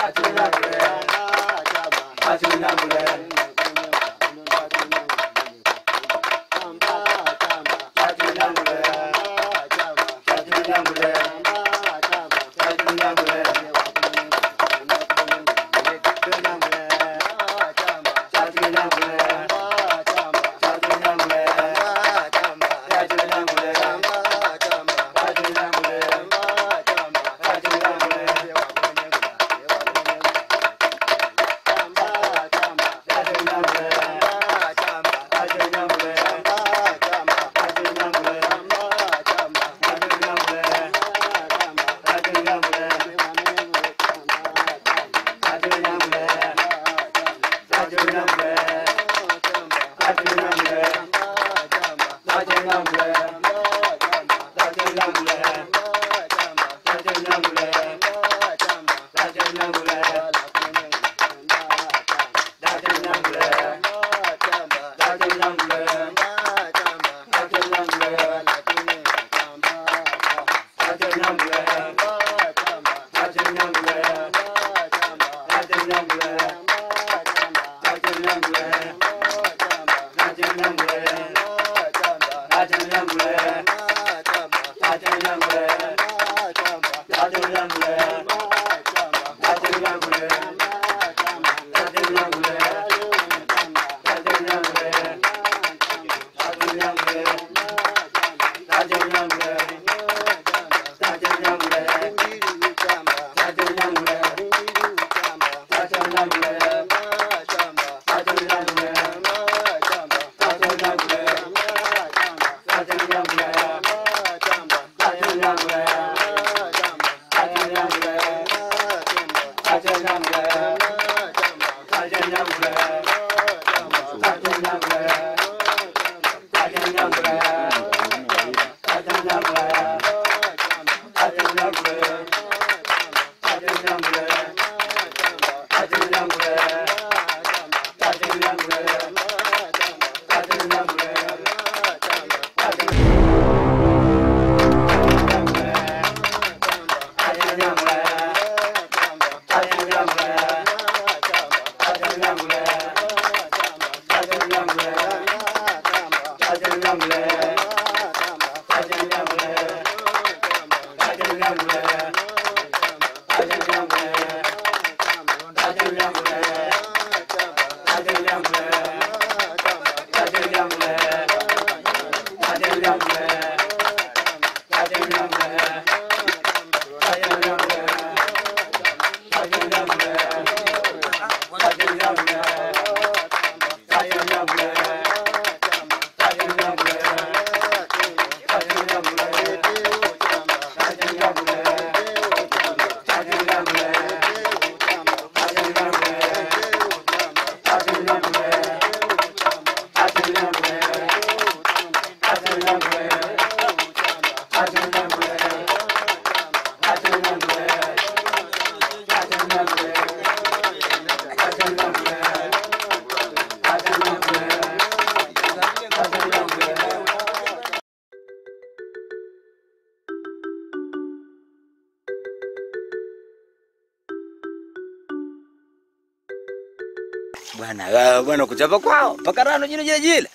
Bwana ah, bwana kuchapa kwao mpaka rano jino jile jile.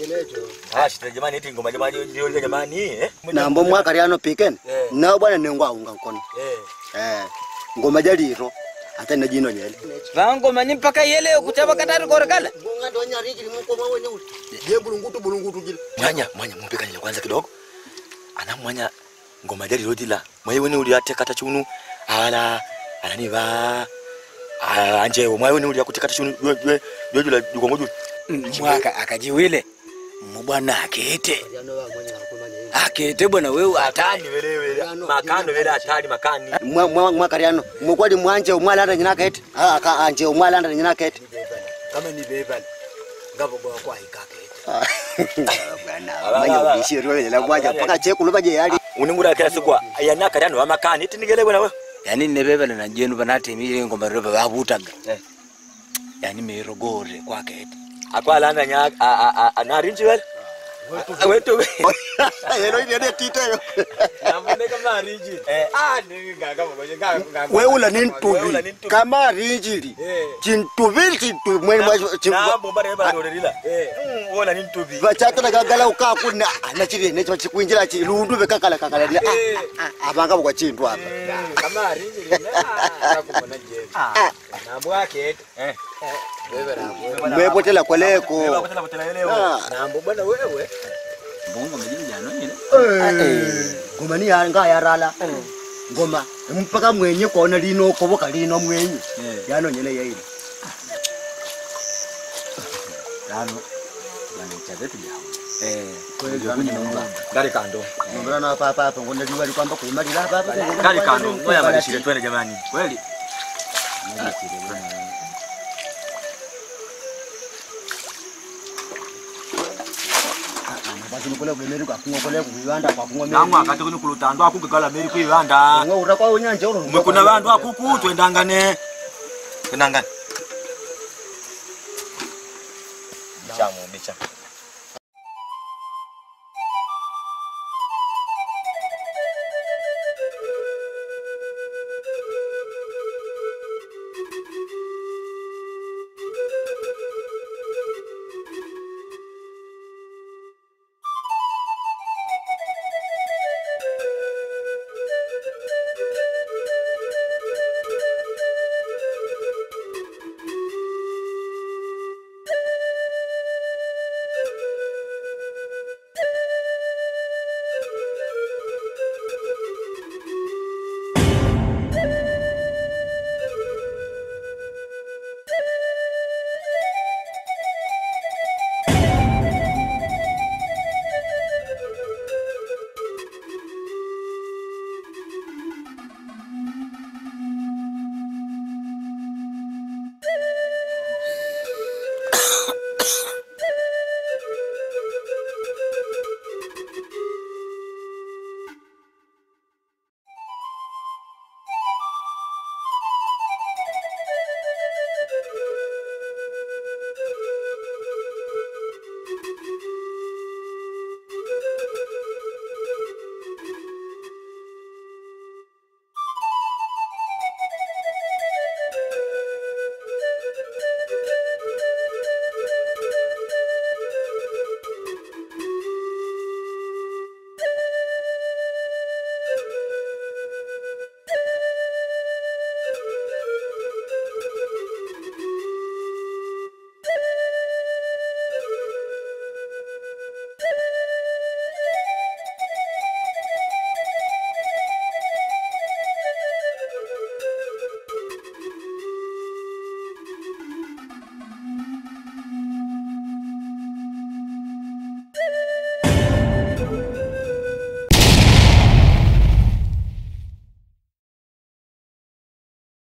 Ah, shida jamani, eti ngoma jamani, ndio ile jamani eh. nambo mwaka lyano piken Eh. nao bwana nengwaunga nkono Eh. eh ngoma jaliro ate na jino nyele Vango mani mpaka yele kuchapa katari korekala. bunga ndo nyarikili mukoma wenye uli je bulungutu bulungutu gile Mwanya, mwanya mumpeka nile kwanza kidogo. Ana mwanya ngoma jali rodila. Mwaye wene uli ate kata chunu. Ala, anani ba. Ah, anje mwaye wene uli akutikata chunu. Ywe ywe ywe jula yuko ngoju. Mwaka akajiwile. Mbwana akete. Akete bwana wewe atani. wele wele. Makano wele atali makani. mwaka lyano mukwali mwanje umwalanda nyina kete ah aka anje umwalanda nyina kete Kama ni bebal. Ngabo kwa kwa ikake. bwana manya ubishiro wele la bwaja paka chekulu baje yali Uningura kila siku yana kariano wa makani. Eti nigele bwana wewe. Yani ne bebal na jenu banate mire ngoma roba babutaga. Eh. Yani mirogore kwa kete. Akwala nya anarinji wele. Wetu Helo ile ile titeyo. Namboneka mariji. Ah, ni ngaka mwenye ngaka. Weula ni ntuvi. Kama rinjili. Eh. Chintuvi chintu mwe mwa Na bomba reba ndorerila. Eh. Wona ni ntubi. vachata nakagala ukakuna ana chirene chikuinjira chilundu vekakala kakala ni avanga kwa chintu apa Kama mariji lina. Nakubona je. Ah. Nambo yake. Eh. Wewe rambo. mwepotela kwaleko Wewe kutela kutela leo. Ah. Nambo bwana wewe. Mbongo mjini jana nyine. Eh, ngoma ni yanga yarala ngoma mpaka mwenye kona lino koboka lino mwenye Eh. yano nyele yaili Tano. Bana chazetu jao. Eh. kweli yano nyele ngoma Gari kando. ngomba na papa hapa ngona liwa likwamba kuimalira hapa hapa Gari kando. Ngoja malishire twende jamani. Kweli. basi nikole kulemeri kwa kungo kole kuiwanda kwa kungo Namwe akati kuni kulutandwa akugala meri kuiwanda. ngo ura kwa unyanja uro Umekuna bantu akuku twendangane. Twendangane. Bichamu bicha.